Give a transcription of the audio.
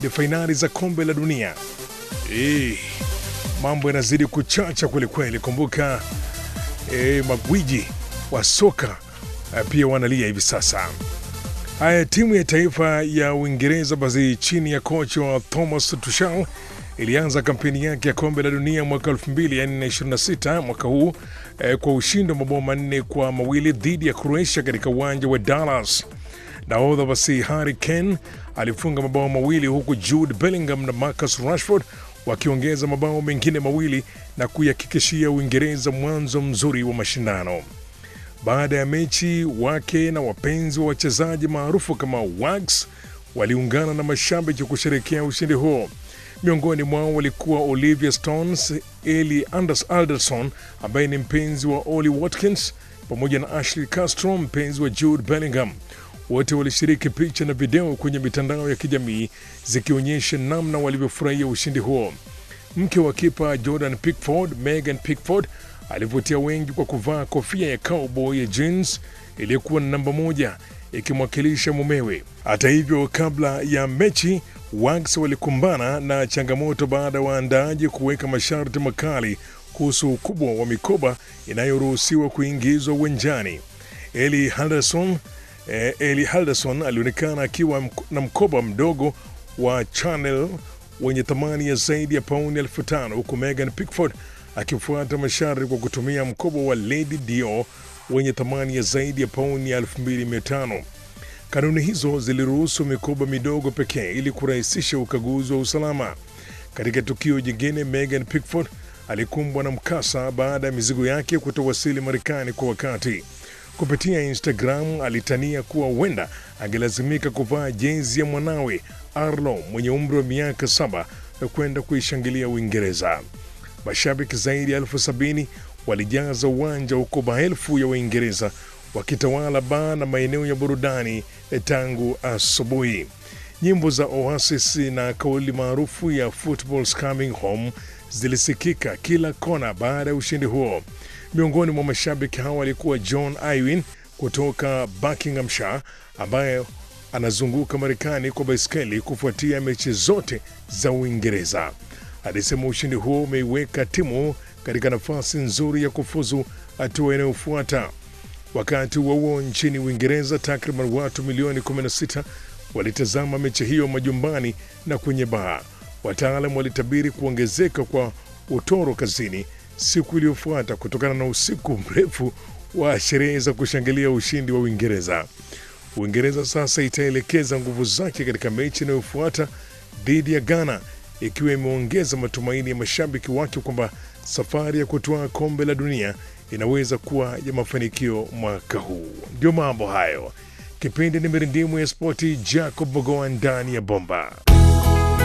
fainali za kombe la dunia. Eh, mambo yanazidi kuchacha kwelikweli. Kumbuka eh, magwiji wa soka eh, pia wanalia hivi sasa. Haya, timu ya taifa ya Uingereza basi chini ya kocha wa Thomas Tuchel ilianza kampeni yake ya kombe la dunia mwaka 2026 mwaka huu eh, kwa ushindi wa mabao manne kwa mawili dhidi ya Croatia katika uwanja wa Dallas. Nahodha basi Harry Kane alifunga mabao mawili huku Jude Bellingham na Marcus Rashford wakiongeza mabao mengine mawili na kuihakikishia Uingereza mwanzo mzuri wa mashindano. Baada ya mechi, wake na wapenzi wa wachezaji maarufu kama Wags waliungana na mashabiki kusherekea ushindi huo. Miongoni mwao walikuwa Olivia Stones, Eli Anders Alderson ambaye ni mpenzi wa Ollie Watkins pamoja na Ashley Castro mpenzi wa Jude Bellingham. Wote walishiriki picha na video kwenye mitandao ya kijamii zikionyesha namna walivyofurahia ushindi huo. Mke wa kipa Jordan Pickford, Megan Pickford, alivutia wengi kwa kuvaa kofia ya cowboy ya jeans iliyokuwa na namba moja ikimwakilisha mumewe. Hata hivyo, kabla ya mechi, Wags walikumbana na changamoto baada ya waandaaji kuweka masharti makali kuhusu ukubwa wa mikoba inayoruhusiwa kuingizwa uwanjani. Eli Henderson eh, Eli Henderson alionekana akiwa mk- na mkoba mdogo wa Chanel wenye thamani ya zaidi ya pauni elfu tano huku Megan Pickford akifuata masharti kwa kutumia mkoba wa Lady Dior wenye thamani ya zaidi ya pauni elfu mbili mia tano. Kanuni hizo ziliruhusu mikoba midogo pekee ili kurahisisha ukaguzi wa usalama. Katika tukio jingine, Megan Pickford alikumbwa na mkasa baada ya mizigo yake kutowasili Marekani kwa wakati. Kupitia Instagram alitania kuwa huenda angelazimika kuvaa jezi ya mwanawe Arlo mwenye umri wa miaka saba na kwenda kuishangilia Uingereza. Mashabiki zaidi ya elfu sabini walijaza uwanja huko maelfu ya Waingereza wakitawala baa na maeneo ya burudani tangu asubuhi. Nyimbo za Oasis na kauli maarufu ya Football's Coming Home zilisikika kila kona baada ya ushindi huo. Miongoni mwa mashabiki hao alikuwa John Irwin kutoka Buckinghamshire ambaye anazunguka Marekani kwa baiskeli kufuatia mechi zote za Uingereza. Alisema ushindi huo umeiweka timu katika nafasi nzuri ya kufuzu hatua inayofuata. Wakati huo huo, nchini Uingereza, takriban watu milioni 16 walitazama mechi hiyo majumbani na kwenye baa. Wataalam walitabiri kuongezeka kwa utoro kazini siku iliyofuata kutokana na usiku mrefu wa sherehe za kushangilia ushindi wa Uingereza. Uingereza sasa itaelekeza nguvu zake katika mechi inayofuata dhidi ya Ghana, ikiwa imeongeza matumaini ya mashabiki wake kwamba safari ya kutoa kombe la dunia inaweza kuwa ya mafanikio mwaka huu. Ndio mambo hayo. Kipindi ni mirindimu ya spoti, Jacob Mogoa ndani ya bomba.